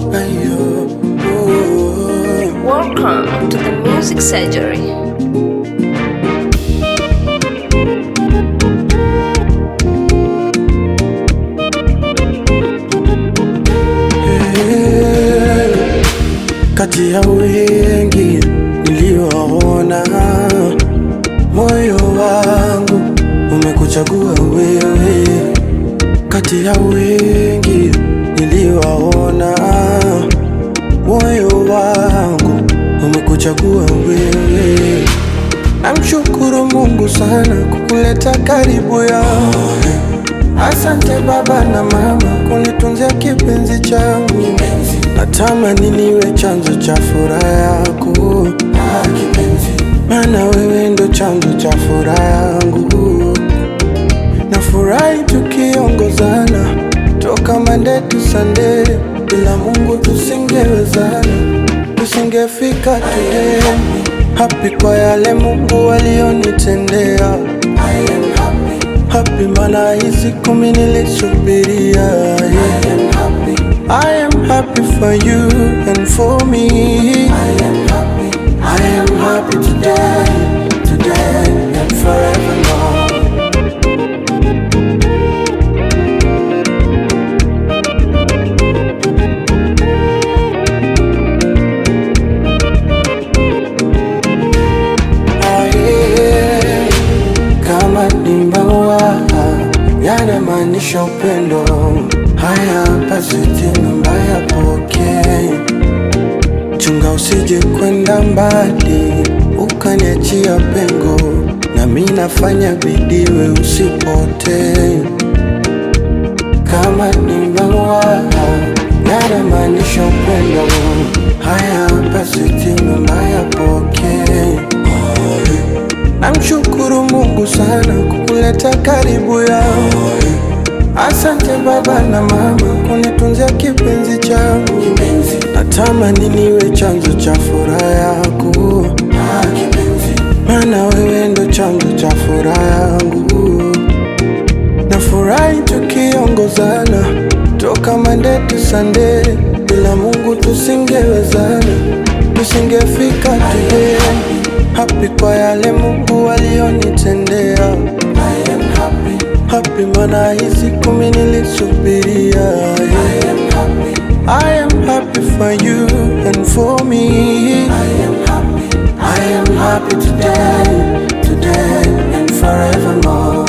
ayo, oh. Welcome to the Music Surgery. Eh, kati ya wengi niliowaona, moyo wangu umekuchagua wewe. Kati ya wengi niliowaona, moyo wangu umekuchagua wewe. Namshukuru Mungu sana kukuleta karibu yangu. Asante baba na mama kunitunzia kipenzi changu. Natamani niwe chanzo cha furaha yako, maana wewe ndo chanzo cha furaha yangu. Nafurahi tukiongozana toka Monday to Sunday, bila Mungu tusingewezana, tusingefika today. Happy kwa yale Mungu alionitendea. Happy mana hizi kumi nilisubiria. yeah. I am happy for you and for me. I am happy today, today and forevermore. Aye, kama ni maua yanamaanisha upendo. Haya basi tena mbaya pokee, chunga usije kwenda mbali ukaniachia pengo, nami nafanya bidii we usipotee. Kama ni maua yanamaanisha upendo. Haya basi tena mbaya pokee Namshukuru Mungu sana kukuleta karibu yangu. Asante baba na mama kunitunzia kipenzi changu. Natamani niwe chanzo cha furaha yako, maana wewe ndo chanzo cha furaha yangu. Nafurahi tukiongozana toka Monday to Sunday, bila Mungu tusingewezana, tusingefika today. Happy kwa yale Mungu alionitendea. Happy mana hizi kumi nilisubiria. yeah. I am happy for you and for me. I am happy today, today and forevermore.